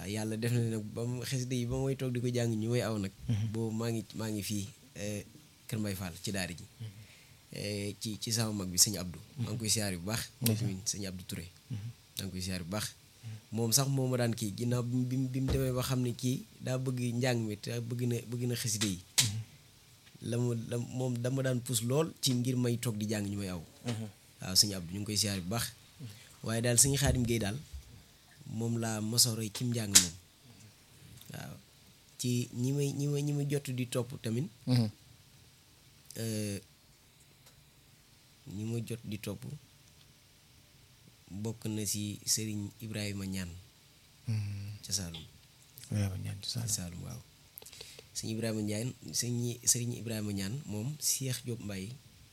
waaw yàlla def na nag ba mu xasida yi ba may toog di ko jàng ñu may aw nag boobu maa ngi maa ngi fii eh, Kër Mbay Fall ci daara ji Eh, ci ci sama mag bi sëñ Abdou maa ngi koy siyaar bu baax moom tamit sëñ Abdou Touré maa ngi koy siyaar bu baax moom sax moo ma daan kii ginnaaw bi mu bi mu bi mu demee ba xam ne kii daa bëgg njàng mi te bëgg na bëgg na xasida yi la mu la moom dama daan puus lool ci ngir may toog di jàng ñu may aw waaw sëñ Abdou ñu ngi koy siyaar bu baax waaye daal sëñ Xaadim Géey daal moom laa mosoo roy ci njàng moom waaw ci ñi may ñi may ñi may jot di topp tamit eh, ñi ma jot di topp bokk na si sëriñ Ibrahima ñaan ca Saalum waaw ñaan ci ca Saalum. Saalum waaw sëñ Ibrahima ñaan sëñ sëriñ Ibrahima ñaan moom Cheikh Diop Mbaye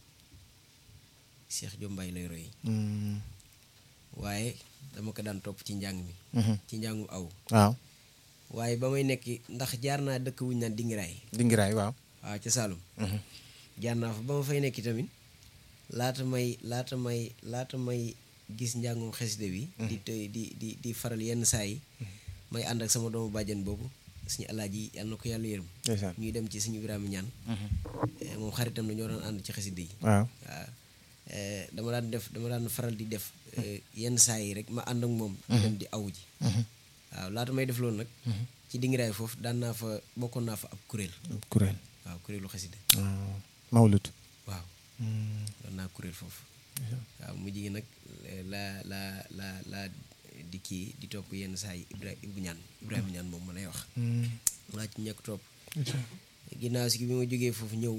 Cheikh Diop Mbaye lay roy Mm, waaye dama ko daan topp ci njàng mi mhm. ci njàngum aw waaw waaye ba may nekk ndax jaar naa dëkk wuñ naan dingiraay dingiraay waaw waaw ca Saalum Mhm. jaar naa fa ba ma fay nekk tamit laata may laata may laata may gis njàngum xasida bi di tey di di di faral yenn saa yi may ànd ak sama doomu bàjjen boobu suñu alaaji yàlla na ko yàlla yërëm ndeysaan ñuy dem ci suñu Ibrahima ñaan Mhm. eh, moom xaritam la ñoo doon ànd ci xasida yi waaw waaw eh, dama daan def dama daan faral di def eh, yenn saa yi rek ma ànd ak moom di dem di awu ji Mhm. waaw laata may def loolu nag ci dingiraay foofu daan naa fa bokkoon naa fa ab kuréel kuréel waaw kuréelu xasida waaw mawlut waaw Mm, doon naa kuréel foofu ndeysaan. waaw mujj gi nag la la la la di kii di topp yenn saa yi Ibra Ibu ñaan Ibrahima ñaan moom ma lay wax Mm, laa ci ñekk topp ndeysaan. ginnaaw si bi ma jógee foofu ñëw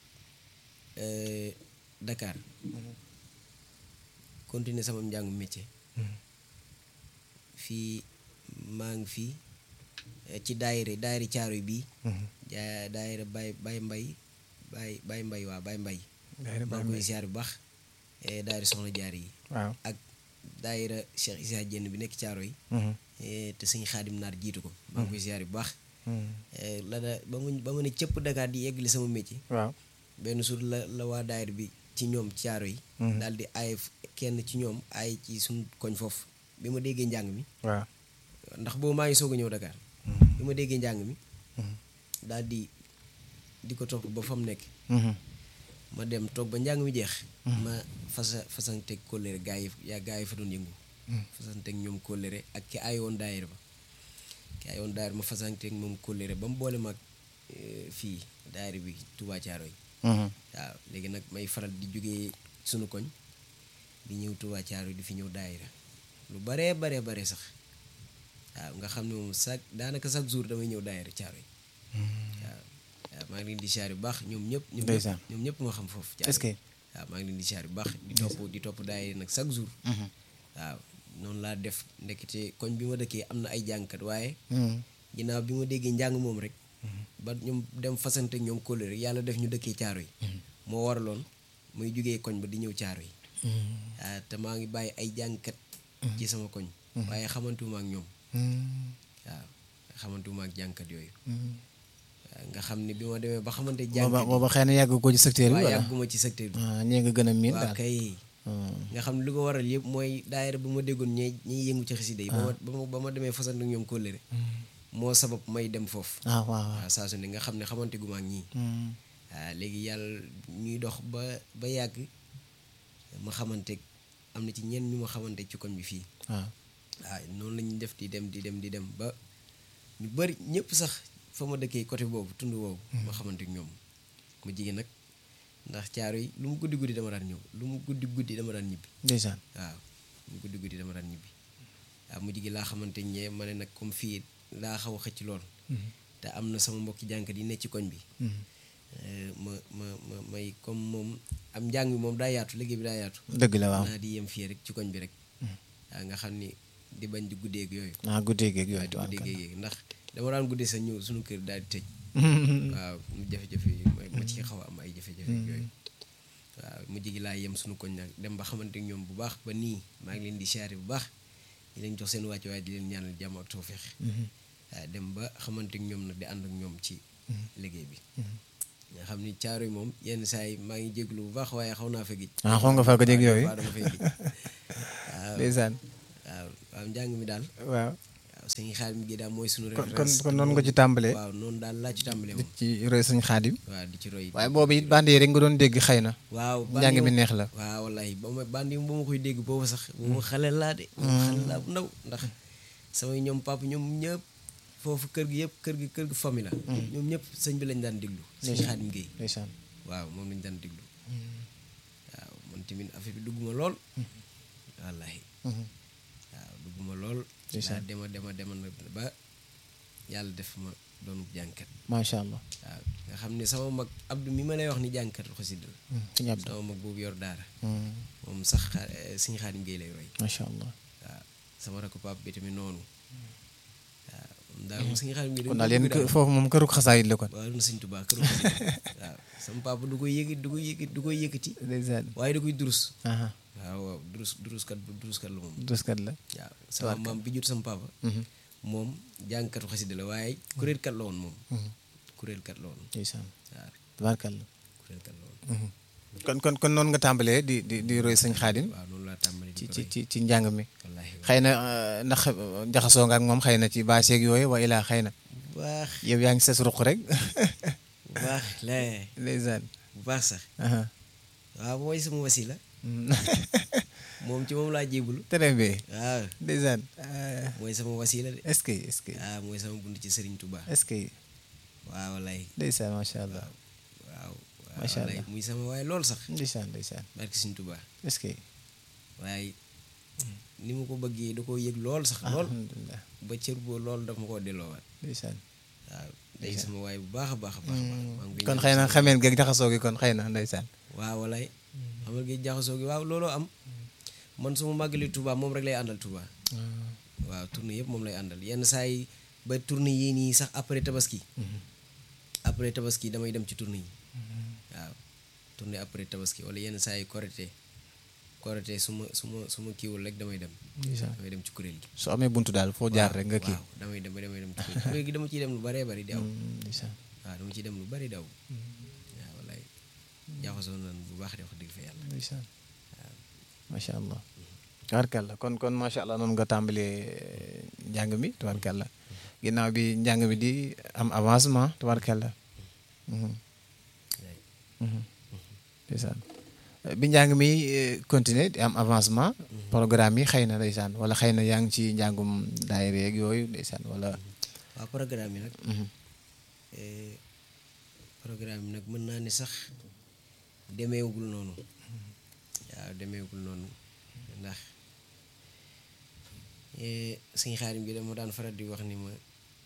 eh, Dakar continuer sama njàngu métier Mhm. fii maa ngi fii eh, ci daayira daayira caaroy bii Mhm. jaa daayira Baye Baye Mbay Baye Baye Mbay waa Baye Mbay Daayira maa Baay ngi koy Mbay. siyaar bu baax eh, daayira soxna jaar yi waaw ak daayira Cheikh Issa Dieng bi nekk caaro yi Mhm. te sëñ xaadim naar jiitu ko maa ngi koy siyaar bu baax Mm, Eh, la da ba mu ba ma ne cëpp Dakar di yeggali sama métier waaw benn suur la la waa daayira bi ci ñoom caaro yi Mhm. daal di aay f- kenn ci ñoom aay ci suñ koñ foofu bi ma déggee njàng mi waaw ndax boobu maa ngi soog a ñëw Dakar Mhm. bi ma déggee njàng mi Mhm. daal di di ko topp ba fa mu nekk Mhm. ma dem toog ba njàng mi jeex ma fasa fasanteeg kóllëre gaa yi yaa gaa yi fa doon yëngu fasanteeg ñoom kóllëre ak ki aayoon daayira ba ki aayoon daayira ma fasanteeg moom kóllëre ba mu boole mag fii daayira bi Touba Thiaroye Mhm. waaw léegi nag may faral di jógee sunu koñ di ñëw Touba Thiaroye di fi ñëw daayira lu baree baree bare sax waaw nga xam ne moom chaque daanaka chaque jour damay ñëw daayira Thiaroye waaw waaw maa ngi leen di siyaar bu baax ñoom ñëpp ñoom ñëpp Ndeysaan. ñoom ñëpp ma xam foofu est-ce que waaw maa ngi leen di siyaar bu baax di topp di topp daayira nag chaque jour Mhm. waaw noonu laa def ndekete koñ bi ma dëkkee am na ay jàngkat waaye Mhm. ginnaaw bi ma déggee njàng moom rek ba ñoom dem fasante ak ñoom kóllëre rek yàlla def ñu dëkkee caaro yi moo waraloon muy jugee koñ ba di ñëw caaro yi Mhm. ah te maa ngi bàyyi ay jàngkat ci sama koñ waaye xamantuma ak ñoom Mhm. waaw xamantuma ak jàngkat yooyu Mhm. waaw nga xam ne bi ma demee ba xamante booba jàngkat booba xëy na yàgg ko ci secteur bi waaye wala yàgguma ci secteur bi ah ñee nga gën a miin waaw daal kay Mhm. nga xam ne lu ko waral yëpp mooy daayira bu ma déggoon ñi ñiy yëngu ci xasida yi ba ma ba ma ba ma demee fasante ak ñoom kóllëre moo sabab may dem foofu ah waaw waaw waaw saa su ne nga xam ne xamante gu ma ak ñii Mhm. waaw léegi yàlla ñuy dox ba ba yàgg ma xamante am na ci ñenn ñu ma xamante ci koñ bi fii waaw waaw noonu la ñuy def di dem di dem di dem ba ñu bëri ñëpp sax fa ma dëkkee côté boobu tund boobu ma xamante ak ñoom ma jigéen nag ndax caaro yi lu mu guddi guddi dama daan ñëw lu mu guddi guddi dama daan ñibbi ndeysaan waaw lu mu guddi guddi dama daan ñibbi waaw mu jigi laa xamante ñee ma ne nag comme fii laa xaw a xëcc lool te am na sama mbokki jànkat yi ne ci koñ bi Mhm. Eh, ma ma ma may comme moom am njàng mi moom daa yaatu liggéey bi daa yaatu dëgg la waaw naa di yem fii rek ci koñ bi rek waaw nga xam ni di bañ di guddeeg yooyu ah guddee geeg waaw yooyu di tubaab guddeeg yooyu ndax dama daan guddee sa ñëw suñu kër daal di tëj waaw mu jafe-jafe yi ma ma ci xaw a am ay jafe-jafe yooyu waaw mujj gi laa yem suñu koñ nag dem ba xamante ñoom bu baax ba nii maa ngi leen di siyaare bu baax di leen jox seen wàcc waaye di leen ñaanal jàmm ak tawfeex waaw dem ba xamante ñoom nag di ànd ak ñoom ci liggéey bi nga xam ni caaro yi moom yenn saa yi maa ngi jéglu bu baax waaye xaw naa fa gij ah xaw nga fa ko dégg yooyu waaw dama fay gij waaw ndeysaan waaw waaw njàng mi daal waaw waaw waaw sëñ Xaadim gi daal mooy sunu kon kon référence kon noonu nga ci tàmbalee waaw noonu daal laa ci tàmbalee di moom ci roy sëñ xaadim waaw di ci roy waaye boobu it band yi rek nga doon dégg xëy na waaw njàng mi neex la waaw wallahi ba ma bandi ba ma koy dégg boobu sax boobu xale laa de boobu xale laa bu ndaw ndax samay ñoom papa ñoom ñëpp foofu kër gi yëpp kër gi kër gi famille la ñoom ñëpp sëñ bi lañ daan déglu sëñ Xaadim Géey ndeysaan waaw moom lañ daan déglu waaw man tamit affaire bi dugg ma lool wallahi waaw dugg ma lool laa dema dema dema na ba yàlla def ma doonu jànkat macha allah waaw nga xam ne sama mag Abdou mi ma lay wax ni jànkat xasida la sëñ Abdou sama mag boobu yor daara moom sax sëñ Xaadim Géey lay roy macha allah waaw sama rakk pap bi tamit noonu waaw moom daal moom sëñ Xaadim Géey kon daal yéen kë- foofu moom këru xasaayit la kon waaw na sëñ Tuubaa këru xasida waaw sama papa du koy yëkkati du koy yëkkati du koy yëkkati ndeysaan waaye da koy durus aha waaw waaw durus duruskat duruskat la moom duskat la waaw sama maam bi jur sama papa moom jàngkatu xasida la waaye kuréelkat la woon moom kuréelkat la woon ndeysaan waaw tabaarkalla kuréelkat la woon kon kon kon noonu nga tàmbalee di di di roy sëñ xaadim waaw noonu laa tàmbali ci di ko ci roy ci ci njàng mi wallaahi xëy na euh, ndax euh, jaxasoo nga ak moom xëy na ci baaseeg yooyu wa ilaa xëy na bu baax yow yaa ngi ses ruq rek bu baax lee ndeysaan bu baax sax aha waaw mooy sama wasila moom ci moom laa jébulu très bien waaw ndeysaan euh, mooy sama wasila de est-ce que est-ce que waaw mooy sama bunt ci Serigne Touba est-ce que waaw wallaay ndeysaan macha allah waaw waaw Macha wallaay Allah. muy sama waaye lool sax ndeysaan ndeysaan barki Serigne Touba est-ce que waaye ni mu ko bëggee da koo yëg lool sax lool alhamdulilah ba cër boo lool daf ma koo delloowaat ndeysaan waaw day sama waay bu baax a baax a baax a baax maa ngi koy kon ñaan xëy na sama- xameen geeg jaxasoo gi kon xëy na ndeysaan waaw walay xamal gi jaxasoo gi waaw looloo am man su ma màggali Touba moom rek lay àndal Touba waaw tournée yëpp moom lay àndal yenn saa yi ba tournée yii nii sax après tabaski après tabaski damay dem ci tournée yi waaw tournée après tabaski wala yenn saa yi korité korité su ma su ma su ma kiiwul rek damay dem ndeysaan damay dem ci kuréel gi su amee buntu daal foo jaar rek nga kii waaw damay dem damay dem ci kuréel gi kuréel gi dama ciy dem lu bëree bëri di aw Mm, ndeysaan waaw dama ciy dem lu bëri daw waaw wallaay jaxasoo nan bu baax de wax dëgg fa yàlla ndeysaan macha allah tabarkalla kon kon macha allah noonu nga tàmbalee njàng mi tabarkalla ginnaaw bi njàng mi di am avancement tabarkalla Mhm. Mhm. ndeysaan bi njàng mi eh, continuer di am avancement programme yi xëy na ndeysaan wala xëy na yaa ngi ci njàngum daayira yeeg yooyu ndeysaan wala waaw programme yi nag Mhm. eh, programme yi nag mën naa ne sax demeewugul noonu waaw demeewugul noonu ndax eh, suñu xaarim bi dama daan faral di wax ni ma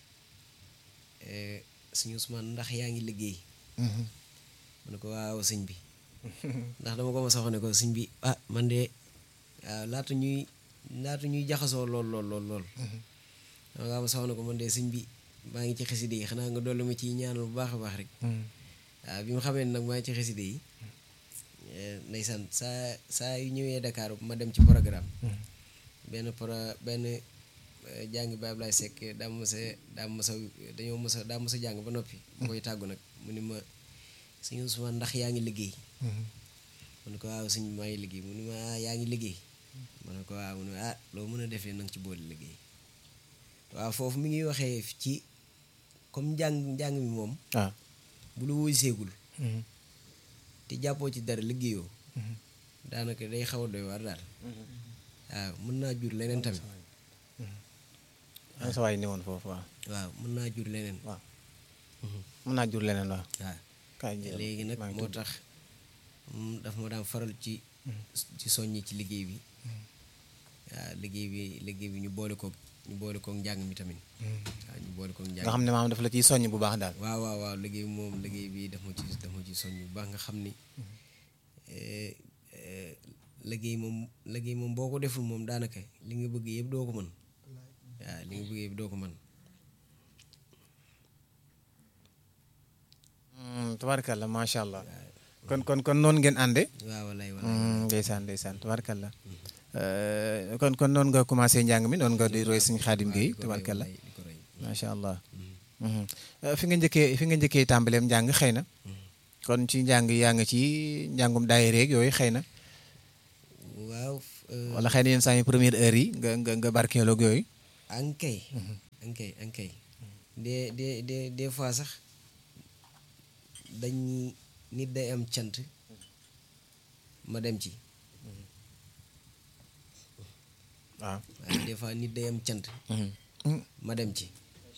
eh, suñu Ousmane ndax yaa ngi liggéey Mhm. mu ne ko waaw sëñ bi ndax dama ko ma sax ne ko sëñ bi ah man de waaw laata ñuy laata ñuy jaxasoo lool lool lool lool dama kaa ma sax ne ko man de sëñ bi maa ngi ci xaside yi xanaa nga dolli ma ciy ñaanal bu baax a baax rek Mhm. waaw bi ma xamee ne nag maa ngi ci xaside yi eh, ndeysaan saa saa yu ñëwee Dakar ma dem ci programme benn pro benn eh, jàngi Baay Ablaay Sekk daa mos a daa mos a dañoo mos a daa mos a jàng ba noppi ma koy tàggu nag mu ni ma sëñ Ousmane ndax yaa ngi liggéey Mhm. mu ne ko waaw sëñ bi maa ngi liggéey mu ne ma ah yaa ngi liggéey ma ne ko waaw mu ne ma ah loo mën a defee nanga ci boole liggéey waaw foofu mi ngi waxee ci comme njàng njàng mi moom ah bu lu woy seegul Mhm. te jàppoo ci dara liggéeyoo Mhm. daanaka day xaw a doy waar daal waaw mën naa jur leneen tamit am sa waay ni woon foofu waaw waaw mën naa jur leneen waaw Mhm. mën naa jur leneen waaw waaw kaay jël léegi nag maa ngi moo tudd. tax mm, daf ma daan faral ci ci soññi ci liggéey bi waaw liggéey bi liggéey bi ñu boole koog ñu boole koog njàng mi tamit waaw ñu boole koog njàng nga xam ne maam dafa la ciy soññ bu baax daal waaw waaw waaw liggéey bi moom liggéey bi daf ma ci daf ma ci soññ bu baax nga xam ni eh, eh, liggéey moom liggéey moom boo ko deful moom daanaka li nga bëgg yëpp doo ko mën waaw li nga bëgg yëpp doo ko mën tabarkalla macha allah kon kon kon noonu ngeen ànde waaw walaay walaay Mm, ndeysaan ndeysaan tabarkalla Euh, kon kon noonu nga commencé njàng mi noonu nga di roy suñu xaadim gi di ko roy tabarkalla walaay, di ko roy macha allah Mhm. Euh, fi nga njëkkee fi nga njëkkee tàmbaleem njàng xëy na kon ci njàng yaa nga ci njàngum daayira yeeg yooyu xëy na waaw eh, wala xëy na yenn saa yi première heure yi nga nga nga barkeeloog yooyu ankay ankay ankay des des des des fois sax dañ nit day am cant ma dem ci waaw waaye des fois nit day am cant ma dem ci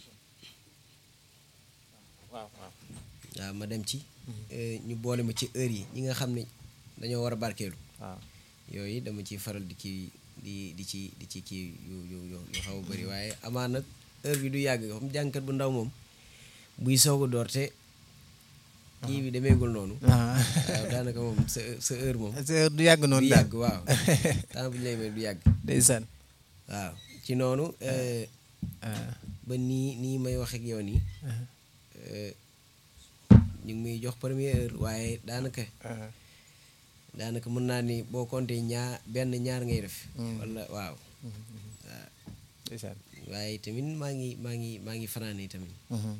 waaw waaw waaw ma dem ci ñu boole ma ci heure yi ñi nga xam ne dañoo war a barkeelu waaw yooyu dama ci faral di ci di di ci di ci kii yu yu yu yu xaw a bëri waaye amaan nag heure bi du yàgg xam jàngkat bu ndaw moom buy soog a door te kii bi demeegul noonu ah waaw daanaka moom sa sa heure moom c'est du yàgg du noonu daal yàgg waaw temps bu ñu lay may du yàgg ndeysaan waaw ci noonu eh, ah ba nii nii may wax ak yow nii eh, ñu ngi muy jox première heure waaye daanaka ah daanaka mën naa ni boo compté ñaar benn ñaar ngay def wala waaw waaw ndeysaan waaye tamit maa ngi maa ngi maa ngi fanaane tamit waaw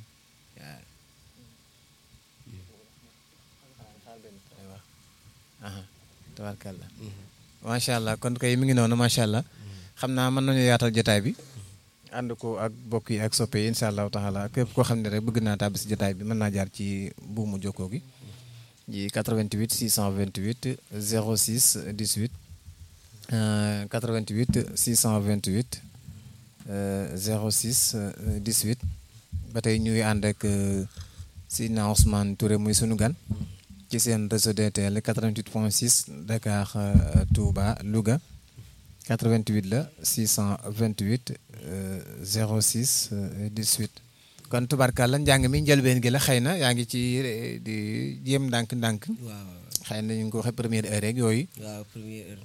aha tabarkalla macha allah kon kay mi ngi noonu macha allah xam naa mën nañu yaatal jotaay bi ànd ko ak bokk yi ak soppe yi incha allahu taala képp koo xam ne rek bëgg naa tàbbi si jotaay bi mën naa jaar ci buumu jokkoo gi ji 88 628 06 18 euh, 88 628 euh, 06 euh, 18 ba tey ñuy ànd ak euh, Sidna Ousmane Touré muy sunu gan ci seen réseau DTL 88.6 Dakar euh, Touba Louga 88 la 628 euh, 06 euh, 18 kon tubarkàlla njàng mi njëlbeen gi la xëy na yaa ngi ci eh, di jéem ndànk-ndànk waaw xëy na ñu ngi ko waxee première heure rek yooyu waaw première heure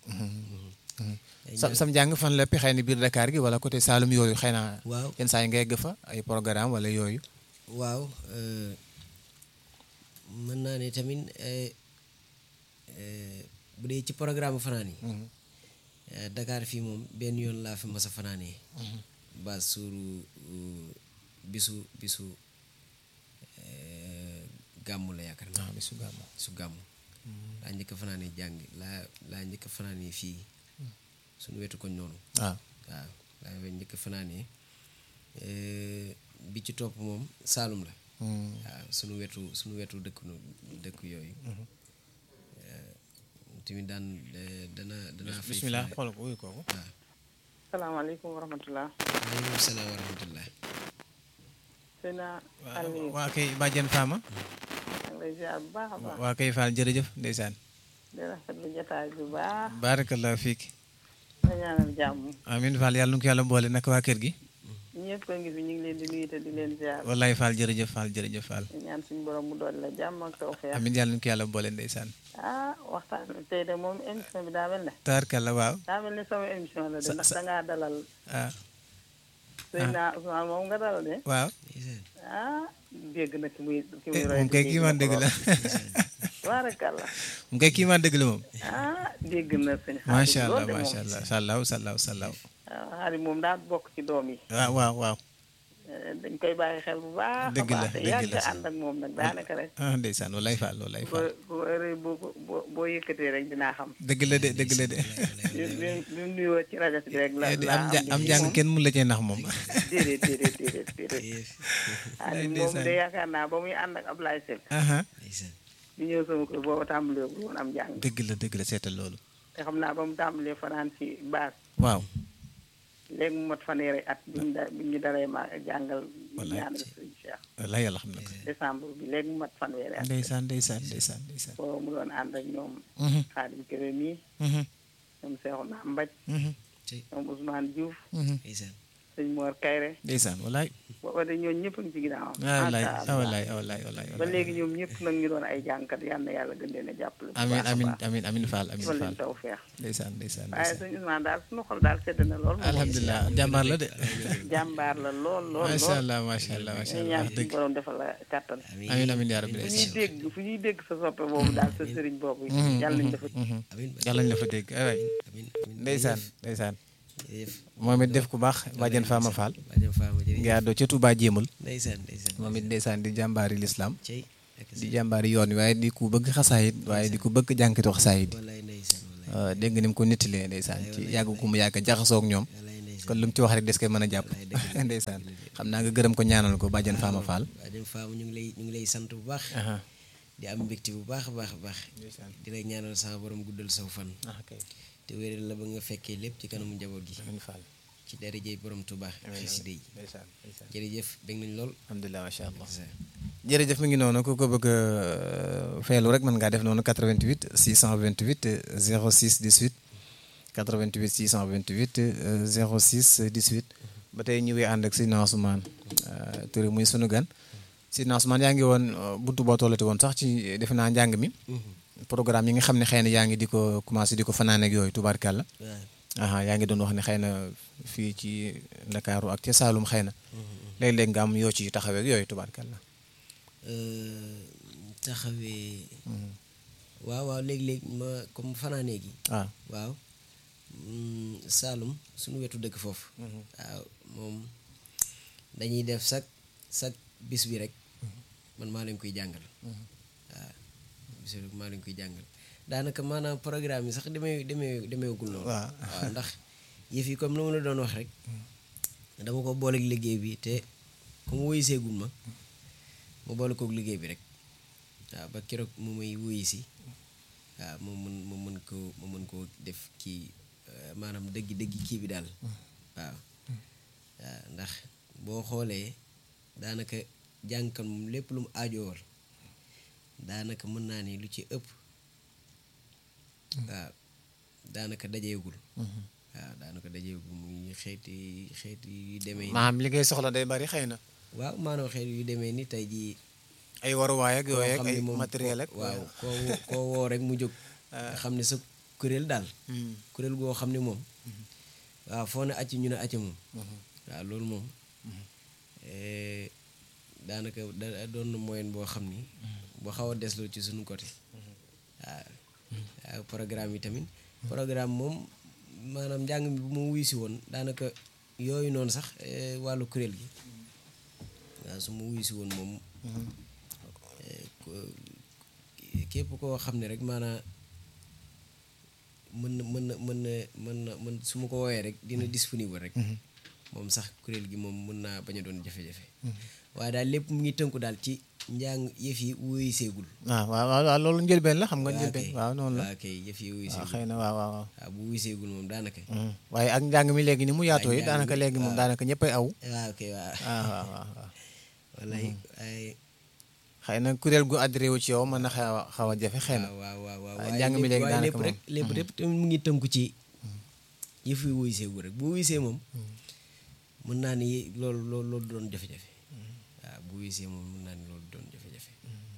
ay sam ñaar- sam njàng fan lépp xëy na biir Dakar gi wala côté Saloum yooyu xëy na waaw yenn saa yi nga yegg fa ay programme wala yooyu waaw euh, mën naa ne tamit eh, eh, bu dee ci programme fanaan yi eh, Dakar fii moom benn yoon laa fi mas a fanaanee ba suuru uh, bisu bisu eh, gàmmu la yaakaar naa ah bisu gàmmu su gàmmu laa njëkk a fanaanee jàng laa laa njëkk a fanaanee fii suñu wetu koñ noonu waaw waaw laa we njëkk a fanaanee eh, bi ci topp moom Saalum la waaw suñu wetu suñu wetu dëkk nu dëkk yooyu Eh, tamit daan eh, dana danaa fay bismillah fanaan- xool ko wuyu kooku waaw salaamaaleykum wa rahmatulah. waaleykum salaam wa rahmatullah Seyna waa Aliou waa kay bàjjen Fama maa ngi lay ziar bu baax a baax. waa kay Fall jërëjëf ndeysaan di rafetlu jotaay bu baax. barakallahu fiik di ñaanal jàmm. amin Fall yàlla nu ko yàlla boole naka waa kër gi ñëpp a ngi fi ñu ngi leen di nuyu te di leen ziar. wallaay Fall jërëjëf Fall jërëjëf Fall di ñaan suñu borom mu doon la jàmm ak tawfeex. amin yàlla nu ko yàlla boole ndeysaan ah waxtaan bi tey de moom émission bi daa mel ne. tabarkalla waaw daa mel ni sama émission la de Sa- ndax sa- da ngaa dalal ah Seyna Ousmane moom nga dalal de. waaw ndeysaan ah dégg na ki muy ki muy Eh, roy moom kay kii man dëgg la baarakalla moom kay kii man dëgg la moom ah dégg na sëñ xaalis macha allah loolu de macha moom. allah sallaw sallaw sallaw ah xaalis moom daa bokk ci doom yi. waaw waaw waaw Eh, dañ koy bàyyi xel bu baax. Dëgg la, a baax te dëgg yàgg la. ànd ak moom nag daanaka rek. ah ndeysaan wallaay Fall wallaay boo Fall boo heure boo boo boo yëkkatee rek dinaa xam. dëgg la de dëgg la de bi bi bi mu nuyoo ci rajo bi rek la Eh, di la am ja- am li jàng moom. kenn mun la cee nax moom déedéet déedéet déedéet déedéet. Yes. Aliou moom ndeysaan. de yaakaar naa ba muy ànd ak Ablaye Seck. aha ndeysaan di ñëw sama kër booba tàmbalee bu woon am jàng. dëgg la dëgg la seetal loolu te xam naa ba mu tàmbalee fanaan ci baas waaw léegi mu mat fanweeri at bi ñu da bi ñu daree ma jàngal. Wallaay. ñaanal sëñ Cheikh. wallaay yàlla xam na ko décembre bi léegi mu mat fanweeri at. ndeysaan ndeysaan ndeysaan ndeysaan booba mu doon ànd ak ñoom. Mhm, Xaadim Kébé mii mhm, ñoom Seexuna Mbaj mhm, ci ñoom Ousmane Diouf mhm. ndeysaan sëñ Mor Kayre ndeysaan wallaay booba de ñoom ñëpp a ngi ci ginnaaw ah wallaay ah wallaay ah wallaay wallaay ba wallaay léegi ñoom ñëpp nag ñu doon ay jàngkat yal na yàlla gën leen a jàppale bu amin baax a amin baax amin amin Fall amin defal Fall leen taw feex ndeysaan ndeysaan waaye ndeysaan sëñ Ousmane daal suñu xol daal sedd na lool moom alhamdulilah jàmbaar la de jàmbaar la lool lool macha lool allah macha allah macha ñu allah ñaan wax suñu dëgg borom defal la kàttan amiin amin amin yaa rabbi fu ñuy ndeysaan dégg fu ñuy dégg sa soppe boobu daal sa sëriñ boobu yàlla nañ dafa Mhm. amiin yàlla ñu la fa dégg ay waay amiin amiin ndeysaan ndeysaan jërëjëf moom it def ku baax bàjjen Fama Fall bàjjen Fama jërëjëf nga àddoo ca Touba jéemul ndeysaan ndeysaan moom it ndeysaan di jàmbaari lislaam cey ak di jàmbaari yoon wi waaye di ku bëgg xasaayit waaye di ku bëgg jànkatu xasaayit wallaay ndeysaan wallaay dégg nga ni mu ko nettalee ndeysaan ci yàgg ku mu yàgg jaxasoo ak ñoom wallaay ndeysaan kon lu mu ci wax rek des koy mën a jàpp wallaay dëgg la. ndeysaan xam naa nga gërëm ko ñaanal ko bàjjan Fama Fall waaw dem faam ñu ngi lay ñu ngi lay sant bu baax aha di am mbégte bu baax a baax a baax ndeysaan di la ñaanal sama borom guddal saw fan ah kay te wéral la ba nga fekkee lépp ci kanamu njaboot gi amiin Fall ci darajey borom Tuubaa xasida yi ndeysaan ndeysaan jërëjëf bég nañ lool alhamdulilah macha allah sa jërëjëf mi ngi noonu ku ko bëgg a feelu rek mën ngaa def noonu 88 628 06 18 88 628 euh, 06 18 ba tey ñu ngi ànd ak Sidna Ousmane euh, Touré muy sunu gan Sidna Ousmane yaa ngi woon euh, buntu boo tollati woon sax ci defe naa njàng mi programme yi nga xam ne xëy na yaa ngi di ko commencé di ko fanaan ak yooyu tubaarkàlla waaw aha yaa ngi doon wax ne xëy na fii ci Ndakaaru ak ca Saalum xëy na léeg-léeg nga am yoo ci taxawee ak yooyu tubaarkàlla taxawee waaw waaw léegi-léeg ma comme fanaanee gi waaw waaw mm, Saalum suñu wetu dëkk foofu waaw moom dañuy def sak sak bis bi rek man maa leen koy jàngal waaw bis bi rek maa leen koy jàngal daanaka maanaam programme yi sax demee demee demeewagul noonu waaw. waaw ndax yëf yi comme lu ma la doon wax rek dama ko booleeg liggéey bi te comme woyu seegul ma ma boole koog liggéey bi rek waaw ba keroog mu may wuyu si waaw mu mën mu mën ko mu mën koo def kii euh, maanaam dëggi dëggi kii bi daal waaw waaw ndax boo xoolee daanaka jàngkan moom lépp lu mu aajoowal daanaka mën naa ni lu ci ëpp waaw daanaka dajeegul waaw daanaka dajeegul muy xeeti xeeti yu demee ni maam li ngay soxla day bari xëy na waaw maanaam xeet yu demee ni tey jii ay waruwaay ak koo yooyu ak xam ay ne moom matériel ak waaw koo wo- koo woo rek mu jóg nga xam ne sa kuréel daal Hmm. kuréel goo xam ne moom waaw foo ne acc ñu ne acc moom waaw loolu moom eh, daanaka da doon na moyen boo xam ni boo xaw a desloo ci suñu côté waaw waaw programme yi tamit programme moom maanaam njàng mi bu ma wuy si woon daanaka yooyu noonu sax eh, wàllu kuréel gi waaw su ma wuy si woon moom eh, ko- képp koo xam ne rek maanaa mën na mën na mën na mën na mën su ma ko woowee rek dina disponible rek moom sax kuréel gi moom mën naa bañ a doon jafe-jafe waaye daal lépp mu ngi tënku daal ci njàng yëf yi wuyu seegul waaw waaw waaw waaw loolu njëlbeen la xam nga waaw njëlbeen kay waaw noonu la waaw kay yëf yi wuyu waaw seegul xëy na waaw waaw waaw waaw bu wuyu seegul moom daanaka Hmm. waaye ak njàng mi léegi ni mu yaatoo yi njàng daanaka mi, léegi moom waaw. daanaka ñëppay aw waaw kay waaw waaw waaw waaw waaw wallaay waaye xëy na kuréel gu adhéré wu ci yow mën na xaw a xaw a jafe xëy na waaw waaw waaw waaw waaye waaye njàng mi lépp- léegi waaye daanaka lépp rek lépp lépp tamit mu ngi tënku ci yëf yi wuyu seegul rek bu wuyu see moom mën naa ni loolu loolu loolu doon jafe-jafe waaw bu wuyu see moom mën naa ni loolu doon jafe-jafe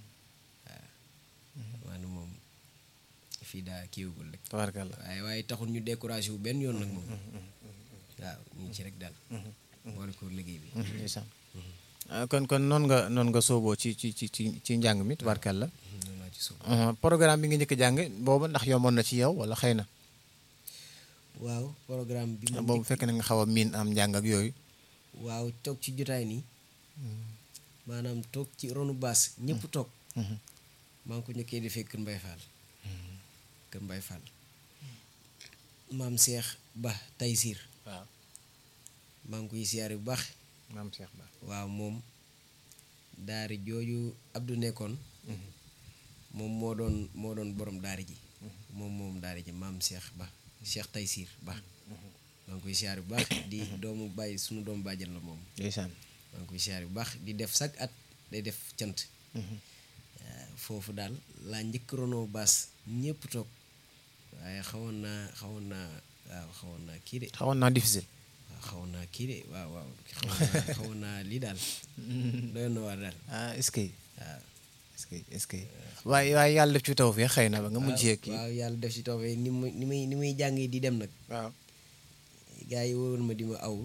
waaw maanaam moom fii daa kiiwagul rek tabarkalla waaye waaye taxul ñu découragé wu benn yoon nag moom waaw ñu ngi ci rek daal boole ko liggéey bi ndeysaan ah, kon kon noonu nga noonu nga sooboo ci ci ci ci ci njàng mi tabarkalla noonu laa ci suuf Uh, programme bi nga njëkk a jàng boobu ndax yomboon na ci yow wala xëy na waaw programme bi moom boobu fekk na nga xaw a miin am njàng ak yooyu waaw toog ci jotaay nii maanaam toog ci ronu baas ñëpp toog maa ngi ko njëkkee defee Kër Mbay Fall Kër Mbay Fall maam Seex Ba Taysiir waaw maa ngi koy siyaare bu baax maam Cheikh Ba waaw moom daari jooju Abdou nekkoon moom moo doon moo doon borom daari ji moom moom daari ji maam Cheikh Ba Cheikh Taysiir Ba maa ngi koy siyaare bu baax di doomu bàyyi sunu doomu bàjjan la moom ndeysaan maa ngi koy siyaare bu baax di def chaque at day def cant waaw foofu daal laa njëkk ronoo baas ñëpp toog waaye xawoon naa xawoon naa waaw xawoon naa kii de xawoon naa difficile waaw xawoon naa kii de waaw waaw xawoon naa xawoon naa lii daal doyoon na waar daal ah est-ce que waaw est-ce que est-ce que waaye waaye yàlla def ci taw fee xëy na ba nga mujjee kii waaw yàlla def ci tawfee ni muy ni muy ni muy jàngee di dem nag waaw gars yi wóoroon ma di ma aw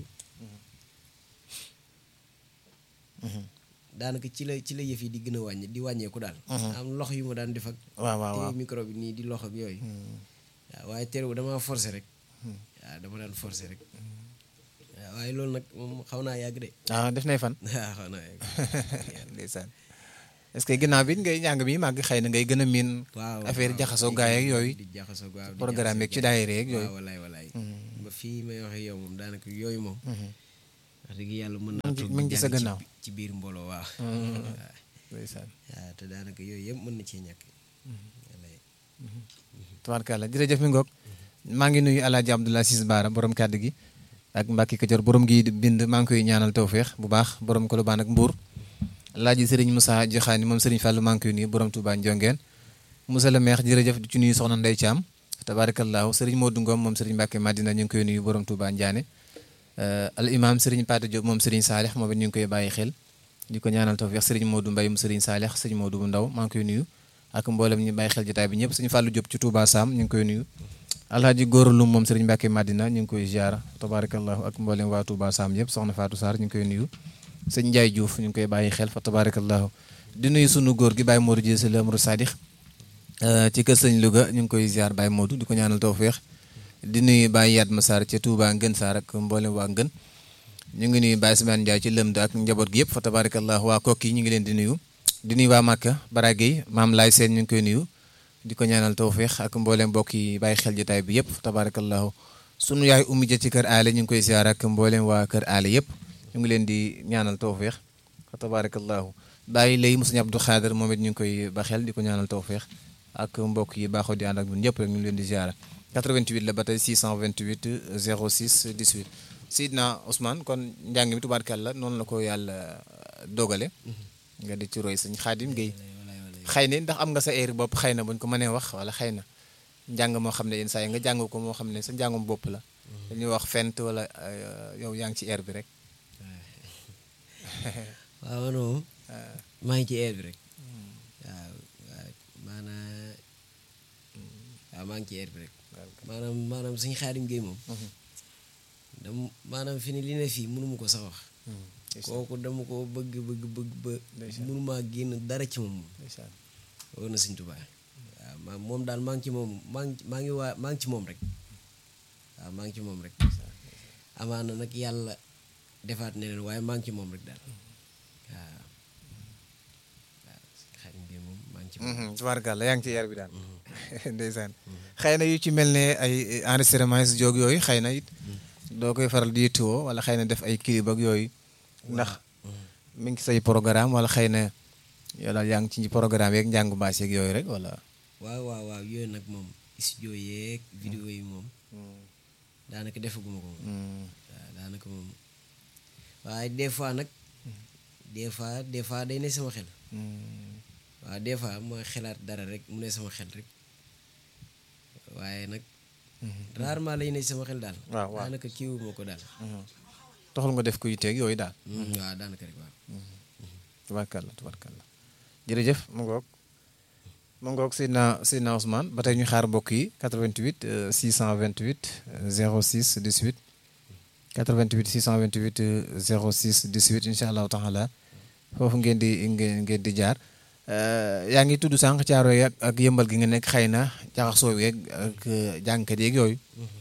daanaka ci la ci la yëf yi di gën a wàññi di wàññeeku daal am lox yu ma daan def ak waaw waaw waaw téye micro bi nii di lox ak yooyu waaw waaye terewu dama forcé rek waaw dama daan forcé rek waaw waaye loolu nag moom xaw naa yàgg de ah def nay fan waaw xaw naa yàgg ndeysaan est-ce que ginnaaw bi ngay njàng mi màgg xëy na ngay gën a miin waaw affaire waaw, jaxasoo di- gaay ak yooyu di jaxasoo waaw di programme yeeg ci jaxasoo gaay. daayira yeeg yooyu waaw walaay walaay ba fii may waxee yow moom daanaka yooyu moom wax dëgg yàlla mën naa ngi- toog mi di ngi ci sa jàng gannaaw. bi- ci biir mbooloo waaw waaw ndeysaan waaw te daanaka yooyu yëpp mën na cee ñàkk wallaay tubaarkàlla jërëjëf mi ngoog maa ngi nuyu alaaji Abdoulaye Sis Baara borom kàddu gi ak Mbacke Kajoor borom gi bind maa ngi koy ñaanal tawféex bu baax borom Kolobaan ak Mbour alaaji Serigne Moussa Joxaani moom Serigne Fallou maa ngi koy nuyu borom Touba Ndiongeen Moussa le maire jërëjëf di ci nuyu soxna Ndeye Thiam tabaarakallaahu Serigne Modou Ngom moom Serigne Mbacke Madina ñu ngi koy nuyu borom Touba Ndiané al imam Serigne Pata Diop moom Serigne Saalix moom it ñu ngi koy bàyyi xel di ko ñaanal tawféex Serigne Modou Mbaye mu Serigne Saalix Serigne Modou bu ndaw maa ngi koy nuyu ak mboolem ñu bàyyi xel jotaay bi ñëpp Serigne Fallou Diop ci Touba Sam ñu ngi koy nuyu alhaji góoralum moom Serigne Mbacke Madina ñu ngi koy ziara tabarakallahu ak mboolem waa Touba Sam yëpp soxna Fatou Sarr ñu ngi koy nuyu sëñ Ndiaye Diouf ñu ngi koy bàyyi xel fa tabarakallahu di nuyu sunu góor gi Baye Modou Dieng la Amrou Sadix ci kër sëñ Louga ñu ngi koy ziar Baye Modou di ko ñaanal tawféex di nuyu Baye Yatma Sarr ca Touba Ngën Sarr ak mboolem waa Ngën ñu ngi nuyu Baye Sibane Ndiaye ci lëmd ak njaboot gi yëpp fa tabarakallahu waa kokki ñu ngi leen di nuyu di nuyu waa Màkka Baragey maam Laay Seen ñu ngi koy nuyu di ko ñaanal tawféex ak mboolem mbokk yi bàyyi xel jotaay bi yëpp tabarakallahu sunu yaay ummi ja ci kër aale ñu ngi koy ziar ak mboolem waa kër aale yëpp ñu ngi leen di ñaanal tawféex fa tabarakallahu bàyyi lay mu sëñ Abdou Xaadar moom it ñu ngi koy ba xel di ko ñaanal tawféex ak mbokk yi baaxoo di ànd ak ñun ñëpp rek ñu ngi leen di ziar 88 la ba tey 628 06 18 Sidna Ousmane kon njàng mi tubaarkàlla noonu la ko yàlla dogale nga di ci roy sëñ Xaadim Guèye xëy na ndax am nga sa heure bopp xëy na buñ ko mënee wax wala xëy na njàng moo xam ne yenn saa yi nga jàng ko moo xam ne sa njàngum bopp la dañuy wax fent wala yow yaa ngi ci air bi rek waaw man moom maa ngi ci air bi rek waaw waaw maanaam waaw maa ngi ci air bi rek maanaam maanaam suñu Xaadim Guèye moom dam maanaam fi ni li ne fii mënuma ko sax wax kooku dama ko bëgg bëgg bëgg ba mënumaa génn dara ci moom wóor na Sëñ Tuubaa waaw ma moom daal maa ngi ci moom maa ngi maa ngi waa maa ngi ci moom rek waaw maa ngi ci moom rek amaana nag yàlla defaat neneen waaye maa ngi ci moom rek daal waaw waaw Xaadim bi moom maa ngi ci moom tubaarkàlla yaa ngi ci yar bi daal ndeysaan xëy na yu ci mel ne ay enregistrement si jóg yooyu xëy na it doo koy faral di yittewoo wala xëy na def ay clip ak yooyu ndax mi ngi say programme wala xëy na yow daal yaa ngi ci programme yeeg njàngu baas yeeg yooyu rek wala waaw waaw waaw yooyu nag moom studio yeeg vidéo yi moom daanaka defaguma ko moom waaw daanaka moom waaye des fois nag des fois des fois day ne sama xel waaw des fois mooy xelaat dara rek mu ne sama xel rek waaye nag rarement lay ne sama xel daal waaw waaw daanaka kiiwuma ko daal taxul nga def ko yitteeg yooyu daal waaw daanaka rek waaw tubaarkàlla tubaarkàlla jërëjëf mu ngoog mu ngoog Seydina Seydina Ousmane ba tey ñu xaar mbokk yi 88 euh, 628 euh, 06 18 88 628 euh, 06 18 incha allahu taala foofu ngeen di ngeen ngeen di jaar yaa ngi tudd sànq caaro yi ak ak yëmbal gi nga nekk xëy na jaxasoo yeeg ak jàngkat yeeg yooyu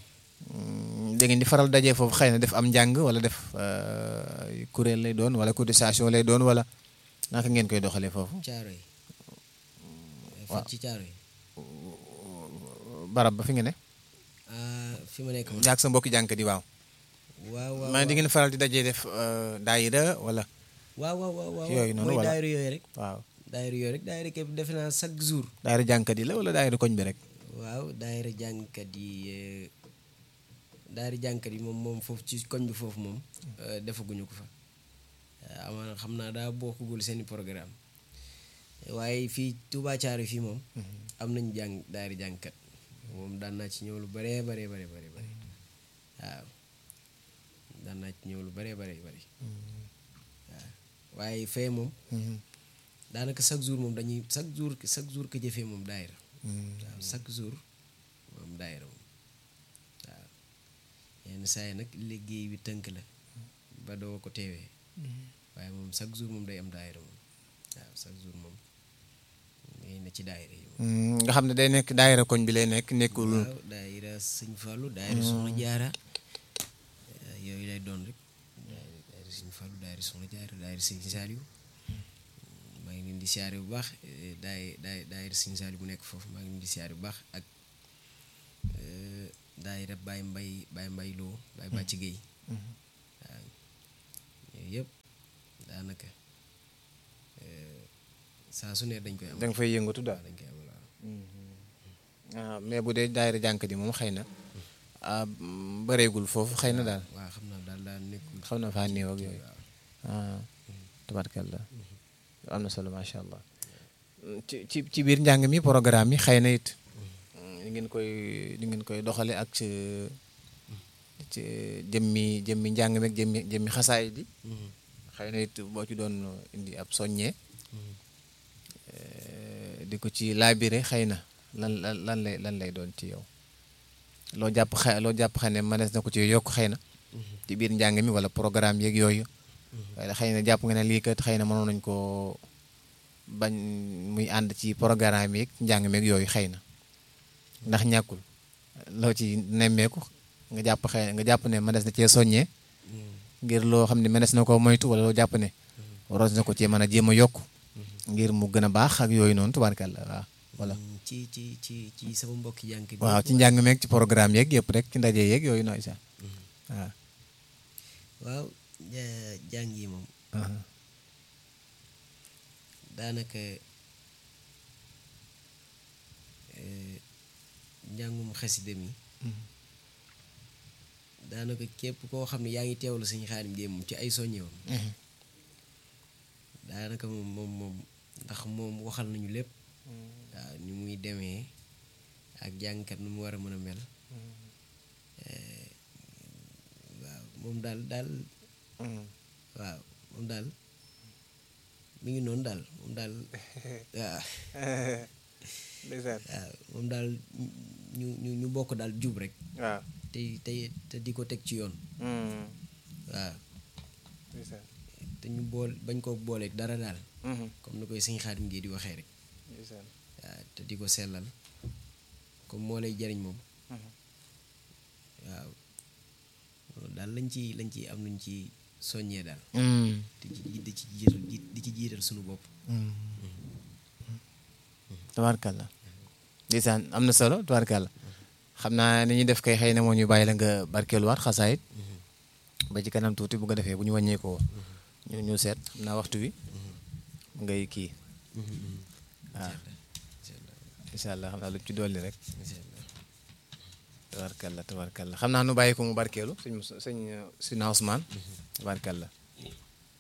da ngeen di faral dajee foofu xëy na def am njàng wala def kuréel lay doon wala cotisation lay doon wala naka ngeen koy doxalee foofu. caaro yi fat ci caaro yi barab ba fi nga ne. ah fi ma nekk man ak sa mbokki jàngkat yi waaw. waaw waaw man di ngeen faral di dajee def daayira wala. waaw waaw waaw waaw yooyu noonu mooy wala daayira yooyu rek waaw daayira yooyu rek daayira képp defe naa chaque jour daayira jàngkat yi la wala daayira koñ bi rek. waaw daayira jàngkat yi eh, daayira jàngkat yi moom moom foofu ci koñ bi foofu moom eh, defaguñu ko fa Eh, amaana xam naa daa bokkugul seeni programme waaye fii Touba Thiaroye fii moom am nañu jàng daayira jàngkat moom daan naa ci ñëw lu baree bare bare bare bare waaw daan naa ci ñëw lu baree bare bare waaw waaye fee moom daanaka chaque jour moom dañuy chaque jour chaque jour que jëfee moom daayira waaw chaque jour moom daayira moom waaw yenn saa yi nag liggéey bi tënk la ba doo ko teewee waaye moom chaque jour moom day am daayira moom waaw chaque jour moom ngay ne ci daayira yi moom nga xam ne day nekk daayira koñ bi lay nekk nekkul. waaw daayira sëñ Fallou daayira soxna jaara eh, yooyu lay doon rek daayira daayira sëñ Fallou daayira soxna jaara daayira sëñ Saliou maa ngi leen di siyaare bu baax eh, daay daay daayira sëñ Saliou bu nekk foofu maa ngi leen di siyaare bu baax ak eh, daayira Baye Mbay Baye Mbay Lo Baye Bàcci Géey waaw yooyu yëpp daanaka eh, saa su ne dañ koy am da nga fay yëngatu daal dañ koy amal waaw ah mais bu dee daayira jànk ji moom xëy na ah bëreegul foofu xëy na daal waaw xam naa daal daal nekkul xam na faa néew ak yooyu waaw ah tabarkalla am na solo macha allah ci ci ci biir njàng mi programme yi xëy na it ni ngeen koy ni ngeen koy doxale ak ci ci jëmmi jëmmi njàng mi ak jëmmi jëmmi xasaay di Mhm. xëy na it boo ci doon indi ab soññee Mhm. eh, di ko ci laabire xëy na lan lan lan lay lan lay doon ci yow loo jàpp xa loo jàpp xëy ne mënees na ko ci yokk xëy na ci biir njàng mi wala programme yeeg yooyu waaye xëy na jàpp nga ne lii kat xëy na mënoon nañ koo bañ muy ànd ci programme yeeg njàng meeg yooyu xëy na ndax ñàkkul loo ci nemmeeku nga jàpp xëy nga jàpp ne mënees na cee soññee ngir loo xam ne mënees na koo moytu wala loo jàpp ne waroon na ko cee mën a jéem a yokk ngir mu gën a baax ak yooyu noonu tubaarkàlla waaw voilà Mm, ci ci ci ci sama mbokki jànk bi waaw ci njàng meeg ci programme yeeg yëpp rek ci ndaje yeeg yooyu nooy sax waaw waaw ja- jàng yi moom daanaka eh, njàngum xasida mi daanaka képp koo xam ne yaa ngi teewlu Sëñ Xaadim Géey moom ci ay soññeewam daanaka moom moom moom ndax moom waxal nañu lépp waaw ni muy demee ak jàngkat nu mu war a mën a mel Eh, waaw moom daal daal waaw moom daal mi ngi noonu daal moom daal waaw ndeysaan waaw moom daal ñu ñu ñu bokk daal jub rek waaw te te te di ko teg ci yoon waaw ndeysaan te ñu bool bañ koo booleeg dara daal comme ni koy Sëñ Xaadim Géey di waxee rek ndeysaan waaw te di ko sellal comme moo lay jariñ moom waaw loolu daal lañ ci lañ ci am nuñ ci soññee daal di ci di ci jiital di ci jiital suñu bopp tabaarkalla ndeysaan am na solo tabaarkalla xam naa ni ñuy def kay xëy na moo ñu bàyyi la nga barkeeluwaat xasaayit ba ci kanam tuuti bu ko defee bu ñu wàññeekoo ñu ñu seet xam naa waxtu wi ngay kii waaw incha allah xam naa lu ci dolli rek tabaarkalla tabaarkalla xam naa nu bàyyi ko mu barkeelu sëñ Moussa sëñ Sina Ousmane tabaarkalla